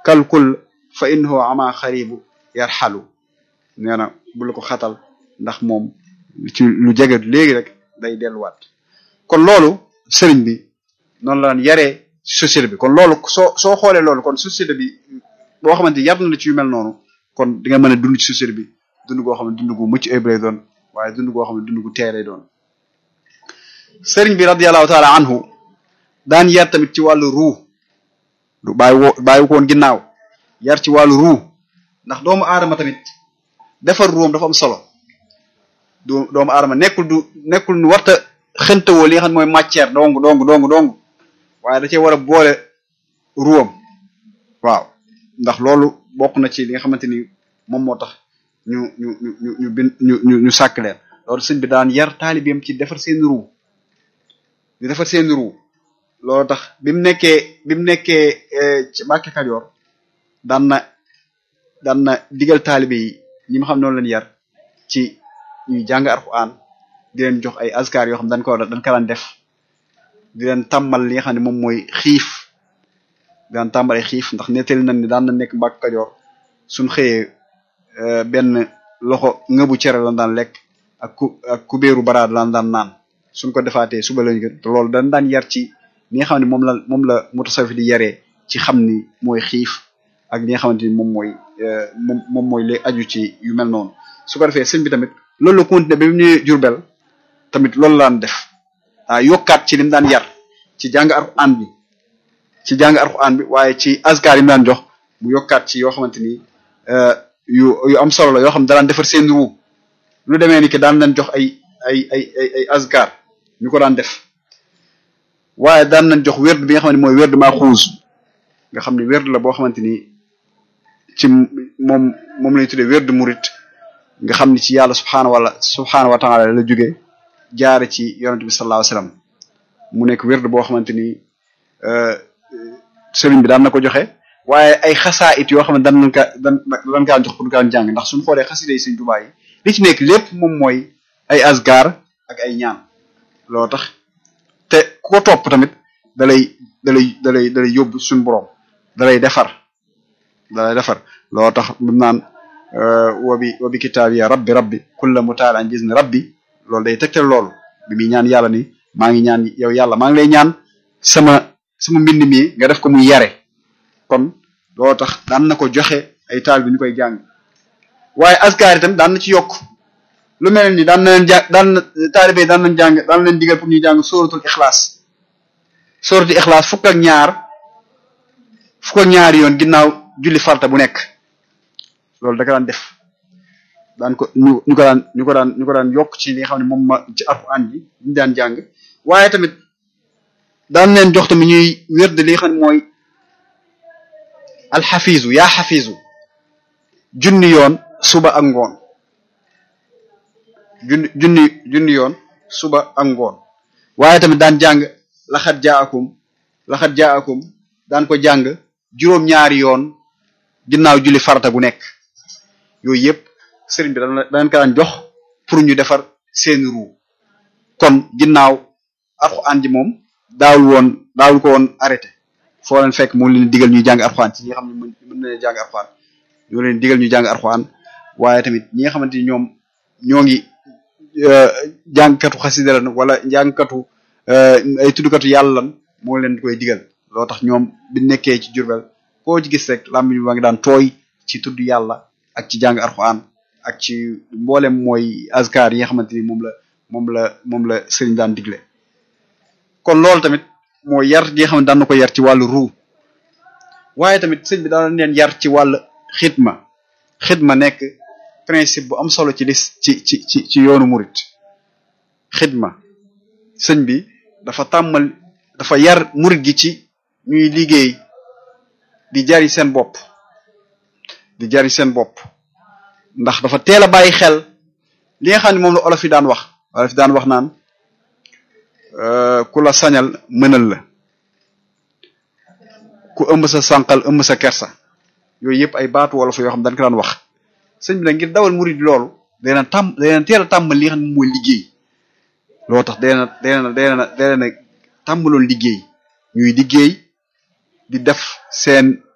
kalkul fa innahu ama xaribu yarxalu nee na bu la ko xatal ndax moom ci lu jege léegi rek day delluwaat kon loolu sëriñ bi noonu la daan yaree société bi kon loolu soo soo xoolee loolu kon société bi boo xamante yar na la ci yu mel noonu kon di nga mën a dund ci société bi dund goo xam ne dund gu mucc ayib lay doon waaye dund goo xam ne dund gu tee lay doon sëriñ bi radiyallahu taala anhu daan yar tamit ci wàllu ruu du bàyyi woo bàyyi ko woon ginnaaw yar ci wàllu ruu ndax doomu aadama tamit defar ruum dafa am solo du doomu aadama nekkul du nekkul nu warta xëntawoo li nga xam ne mooy matière dong dong dong dong waaye da cee war a boole ruwam waaw ndax loolu bokk na ci li nga xamante ni moom moo tax ñu ñu ñu ñu ñu bin ñu ñu ñu sàkk leen loolu sëñ bi daan yar taalibeem ci defar seen ruu di defar seen ruu loolu tax bi mu nekkee bi mu nekkee ci Mbàkke Kajoor daan na daan na digal taalibe yi ñi ma xam noonu leen yar ci ñuy jàng Alxuraan di leen jox ay askar yoo xam dañ ko dañ ko daan def di leen tàmmal li nga xam ne moom mooy xiif daan tàmbale xiif ndax nettali nañ ni daan na nekk Mbàkke Kajoor suñ xëyee benn loxo ngëbu cere lan daan lekk ak ku ak kubéeru baraad lan daan naan suñ ko defaatee suba lañu gën te loolu dañ daan yar ci li nga xam ne moom la moom la mutasawif di yaree ci xam ni mooy xiif ak li nga xamante ni moom mooy moom moom mooy lay aju ci yu mel noonu su ko defee sëñ bi tamit loolu la continué ba mu ñëwee Jurbel tamit loolu laan def ah yokkaat ci li mu daan yar ci jàng Alxuraan bi ci jàng Alxuraan bi waaye ci askar yi mu daan jox mu yokkaat ci yoo xamante ni yu yu am solo la yoo xam ne daan defar seen ruu lu demee ni que daan leen jox ay ay ay ay ay askar ñu ko daan def waaye daan nañ jox werd bi nga xam ne mooy werd maa xuus nga xam ne werd la boo xamante ni ci moom moom lañu tuddee werd murit nga xam ni ci yàlla subxanahu wala subxanahu wa taala la jógee jaare ci yonent bi sallallahu alayhi wasallam mu nekk werd boo xamante ni sëriñ bi daan na ko joxe waaye ay xasaa it yoo xam ne daan nañ ka daan daan kaa jox pour kaan jàng ndax suñu xoolee xasida yi sëriñ Tuubaa yi li ci nekk lépp moom mooy ay asgar ak ay ñaan loo tax te ku ko topp tamit dalay dalay dalay dalay yóbbu suñu borom dalay defar dalay defar loo tax bim naan wabi wabi kitaab ya rabbi rabbi kulla mutaal an gizni rabbi loolu day tegtal loolu bi muy ñaan yàlla ni maa ngi ñaan yow yàlla maa ngi lay ñaan sama sama mbind mi nga def ko muy yare kon loo tax daan na ko joxe ay taal bi ñu koy jàng waaye askar itam daan na ci yokk lu mel ni daan na leen jàng daan na taalibe daan nañ jàng daan leen digal pour ñuy jàng sóoratul ixlaas sóoratul ixlaas fukk ak ñaar fukk ak ñaari yoon ginnaaw julli farta bu nekk loolu da ko daan def daan ko ñu ñu ko daan ñu ko daan ñu ko daan yokk ci li nga xam ne moom ma ci alxuraan bi ñu daan jàng waaye tamit daan leen jox tamit ñuy wérde li nga xam ne mooy alxafiisu yaa xafiisu junni yoon suba ak ngoon junni junni junni yoon suba ak ngoon waaye tamit daan jàng laxat jaakum laxat jaakum daan ko jàng juróom-ñaari yoon ginnaaw julli farata gu nekk yooyu yëpp sëriñ bi dana daan ko daan jox pour ñu defar seen ruu kon ginnaaw alxuraan ji moom daawul woon daawul ko woon arrêté foo leen fekk mu leen digal ñuy jàng alxuraan ci ñi nga xam ne mën na leen jàng alxuraan ñoo leen digal ñu jàng alxuraan waaye tamit ñi nga xamante ni ñoom ñoo ngi jàngkatu xasida lan wala jàngkatu ay tuddkatu yàlla lan moo leen koy digal loo tax ñoom bi nekkee ci Jurbel koo ci gis rek làmmiñ ba ngi daan tooy ci tudd yàlla ak ci jàng alxuraan ak ci mboolem mooy azkar yi nga xamante ni moom la moom la moom la sëriñ daan digle kon loolu tamit moo yar gi nga xam ne daan na ko yar ci wàllu ruu waaye tamit sëñ bi daan leen yar ci wàllu xidma xidma nekk principe bu am solo ci lis ci ci ci ci yoonu murit xidma sëñ bi dafa tàmmal dafa yar murit gi ci ñuy liggéey di jari seen bopp di jari seen bopp ndax dafa teel a bàyyi xel li nga xam ne moom la olof yi daan wax olof yi daan wax naan ku la sañal mënal la ku ëmb sa sànqal ëmb sa kersa yooyu yëpp ay baatu wolof yoo xam dañ ko daan wax sëñ bi nag ngir dawal murid loolu dana tàmm dana teel a tàmbal li nga xam ne mooy liggéey loo tax dana dana dana dana tàmbaloon liggéey ñuy liggéey di def seen